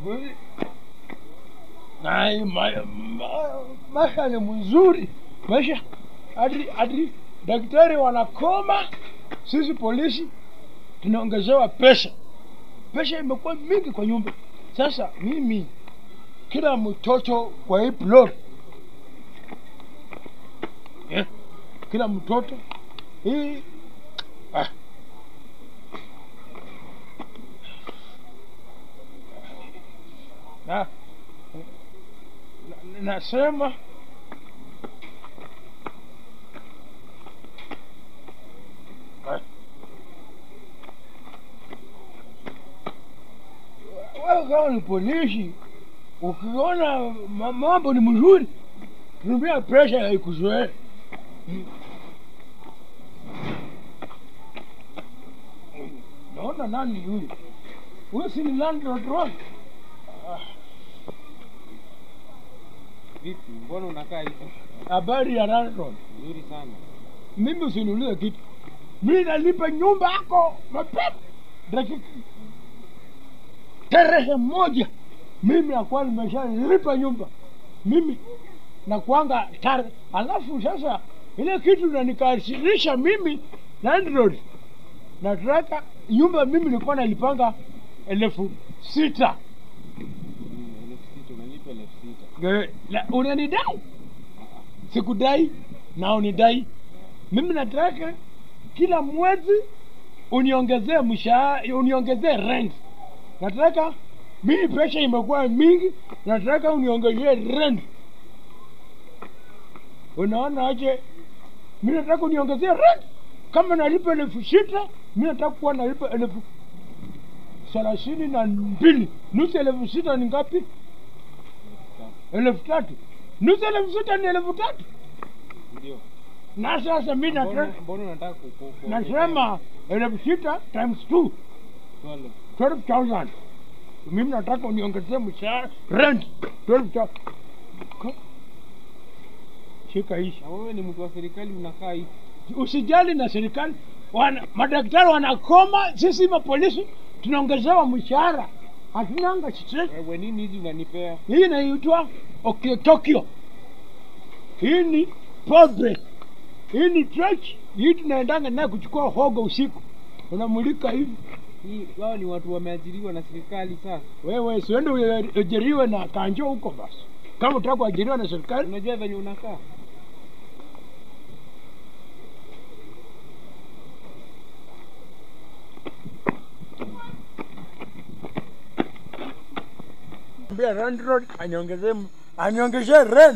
siku hizi na ma, ma, maisha ni mzuri maisha hadi hadi daktari wanakoma sisi polisi tunaongezewa pesa pesa imekuwa mingi kwa nyumba sasa mimi kila mtoto kwa hii plot eh, kila mtoto hii ah. na, na nasema ah. wewe kama ni polisi ukiona ma- mambo ni mzuri tumia presha ya ikuzoee Mm. naona nani huyu huyu si ni landlord wangu Vipi, mbona unakaa hivi? habari ya landlord Nzuri sana. mimi usiniulize kitu mi nalipa nyumba yako mapema dakika tarehe moja mimi nakuwa nimeshalipa nyumba mimi nakuanga tare alafu sasa ile kitu nanikasirisha mimi landlord nataka nyumba mimi nilikuwa nalipanga elfu sita Mm, elfu sita unalipa elfu sita. Eh, la- unanidai sikudai na unidai mimi nataka kila mwezi uniongezee mshahara uniongezee rent nataka mimi pesa imekuwa mingi nataka uniongezee rent unaona aje mi nataka uniongezee rent kama nalipa elfu sita mi nataka kuwa nalipa elfu thelathini na mbili nusu elfu sita ni ngapi Elfu tatu. elfu tatu nusu elfu sita ni elfu tatu Ndio. na sasa mi Mbona natra- mbona unataka ku- ku- ku- nasema elfu sita times two Twelve. 12000 mimi nataka uniongezee mshahara rent 12000 Ko- shika hishi Na wewe ni mtu wa serikali unakaa hivi. usijali na serikali wana, madaktari wanakoma sisi mapolisi tunaongezewa mshahara hatunanga stress Wewe nini hizi unanipea? hii inaitwa Okio Tokyo. Hii ni pombe, hii ni church. Hii tunaendanga naye kuchukua hogo usiku, unamulika hivi. Hii wao ni watu wameajiriwa na serikali sasa. Wewe siende uajiriwe na kanjo huko basi, kama utaka kuajiriwa na serikali. Unajua venye unakaa? Ambia landlord aniongezee aniongezee rent.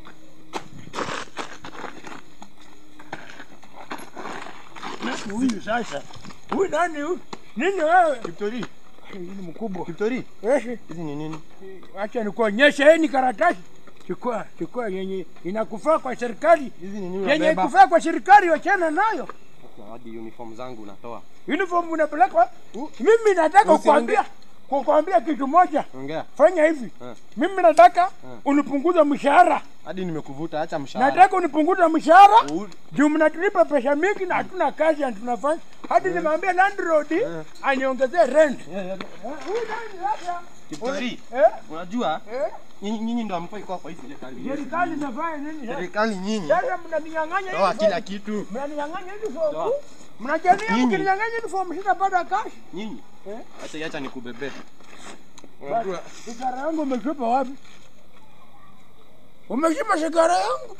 Nani huyu sasa? Huyu nani huyu? Nini wewe? Kiptori, Hii ni mkubwa. Kiptori, Wewe hizi ni nini? acha nikuonyeshe hii ni karatasi chukua chukua yenye inakufaa kwa serikali Hizi ni nini yenye unabeba? ikufaa kwa serikali wachana nayo Sasa hadi uniform zangu unatoa. uniform unapelekwa mimi nataka Usiongee. kukwambia kukwambia kitu moja Ongea. fanya hivi Eh. mimi nataka Eh. unipunguze mshahara Hadi nimekuvuta, acha mshahara. nataka unipunguze mshahara U- juu mnatulipa pesa mingi na hatuna kazi na tunafanya hadi nimeambia landlord Eh. aniongezee rent Eh, eh, Eh, huyu nani sasa? Kiptori, Eh? unajua Eh? nyinyi nyinyi ndio hamfai kuwa kwa hii serikali. serikali inafanya nini sasa? Serikali nyinyi. Sasa mnaninyang'anya Toa uniform. kila kitu. mnaninyang'anya uniform. Toa. Mnajania Nyinyi. mkininyang'anya uniform sitapata kazi. Nyinyi. Eh? Acha acha nikubebe. Basi, Unajua Sigara yangu umetupa wapi? Umeshima sigara yangu.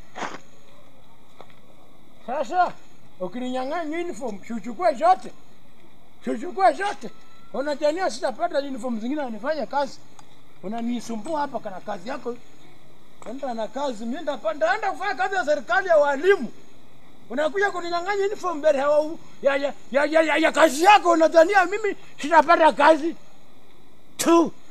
Sasa ukininyang'anya uniform, siuchukue zote. Siuchukue zote. Unajania sitapata uniform zingine anifanye kazi. Unanisumbua hapa kana kazi yako. Enda na kazi, mimi ndapa- ndaenda kufanya kazi ya serikali ya walimu. Unakuja kuninyang'anya uniform mbele ya, wa- ya, ya, ya, ya, ya, ya kazi yako, unadhania mimi sitapata kazi tu.